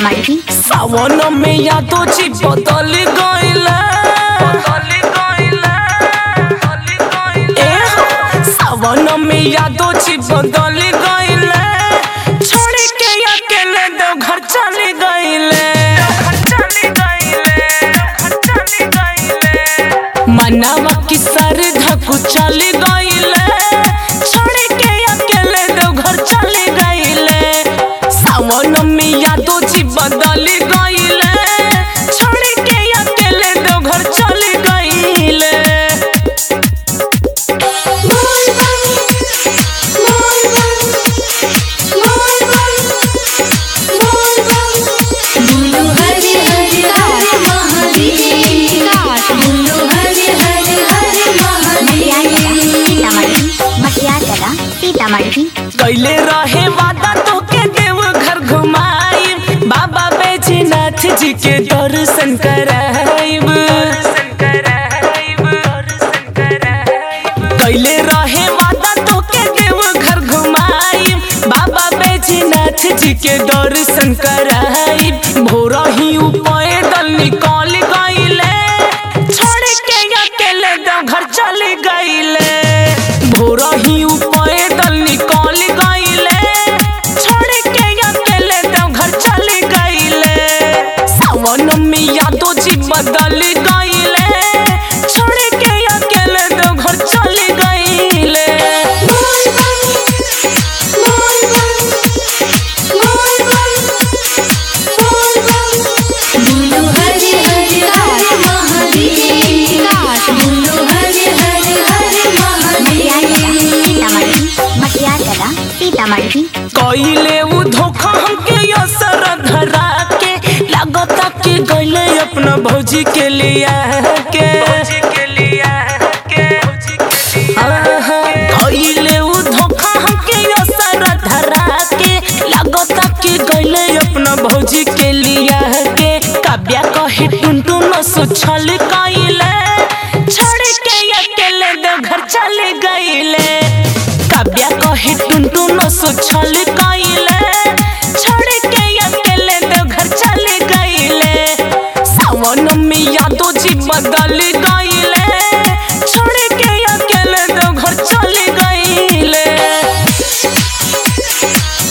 सीतामढ़ी सावन में यादो जी बदल गइले ए हो, सावन में यादो जी बदल गइले छोड़ के अकेले दो घर चले गइले मनावा की सर धकु चले गइले छोड़ के अकेले दो घर चले गइले सावन में यादो जी बदल गइले छोड़ के अकेले दो घर चले गइले बोलो हरे हरे हरे महादेव बोलो हरे हरे हरे महादेव मटिया कला सीतामढ़ी कैले रहे वादा तो के देव घर घुमाई बाबा बैजनाथ जी के दर्शन कराइब कैले रहे वादा तो के देव घर घुमाई बाबा बैजनाथ जी के दर्शन कराइब भोर ही पैदल निकल गइले छोड़ के अकेले दो घर चले गइले भोर ही पैदल निकल गइले छोड़ के अकेले दो घर चले गइले सावन में यादो जी बदल गइले छोड़ के अकेले दो घर चले गइले बोलो हरे हरे हरे महादेव बोलो हरे हरे हरे महादेव मटिया कला सीतामढ़ी कइले उ धोखा हमके असर धरा के लागता कि गइले अपना भौजी के लिया के आहा, कइले उ धोखा हमके असर धरा के लागता कि गइले अपना भौजी के लिया के काव्या कहे टुनटुन सुछल कइले छोड़ के अकेले दो घर चले गइले काव्या कहे टुनटुन सुछल कइले छोड़ के अकेले दो घर चले गइले सावन में यादो जी बदल